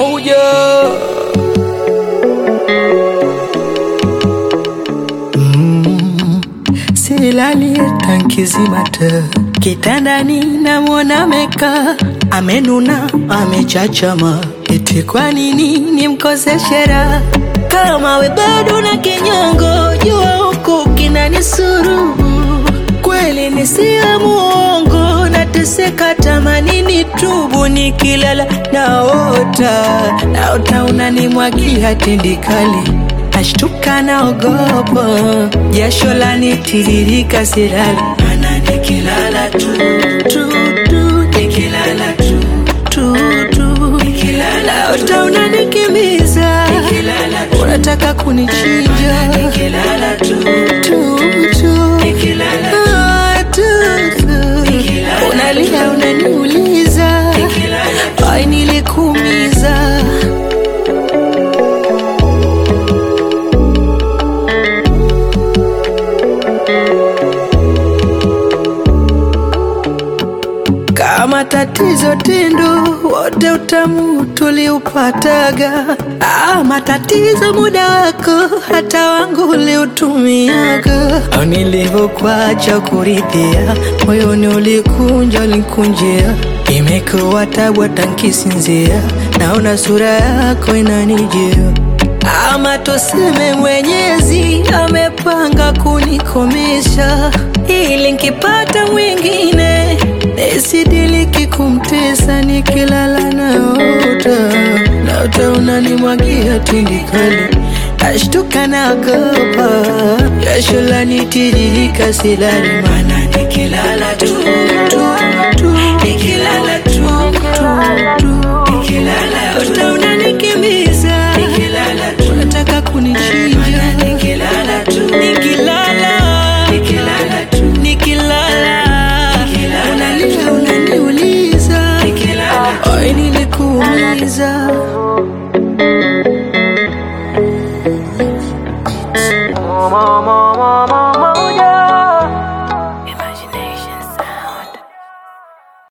moja silali tankizimata kitandani namwona meka amenuna amechachama eti kwa nini nimkoseshe raha kama we bado na kinyongo jua huku kinanisuru kweli nisiya muongo nateseka tamanini tubu nikilala naota naota unanimwagia tindikali nashtuka naogopa jasho lanitiririka silali mana nikilala tu tu tu nikilala tu tu tu nikilala naota unanikimbiza unataka kunichinja nikilala tu tu tu nikilala ah, tu tu unalia unaniuliza ai nilikuumiza kama tatizo tindo wote utamu tuliupataga ah, matatizo muda wako hata wangu uliutumiaga au nilivyokuacha kuridhia moyoni ulikunja ulikunjia imekuwa tabu hata nkisinzia naona sura yako inanijia ama tuseme mwenyezi amepanga kunikomesha ili nkipata mwingine nisidiliki kumtesa nikilala naota naota unanimwagia tindikali nashtuka nagopa jasho lanitiririka silali mana nikilala tu tu tu nikilala tu tu tu nikilala naota unanikimbiza nikilala tu unataka kunichinja nikilala tu nikilala nikilala tu nikilala unalia unaniuliza ai nilikuumiza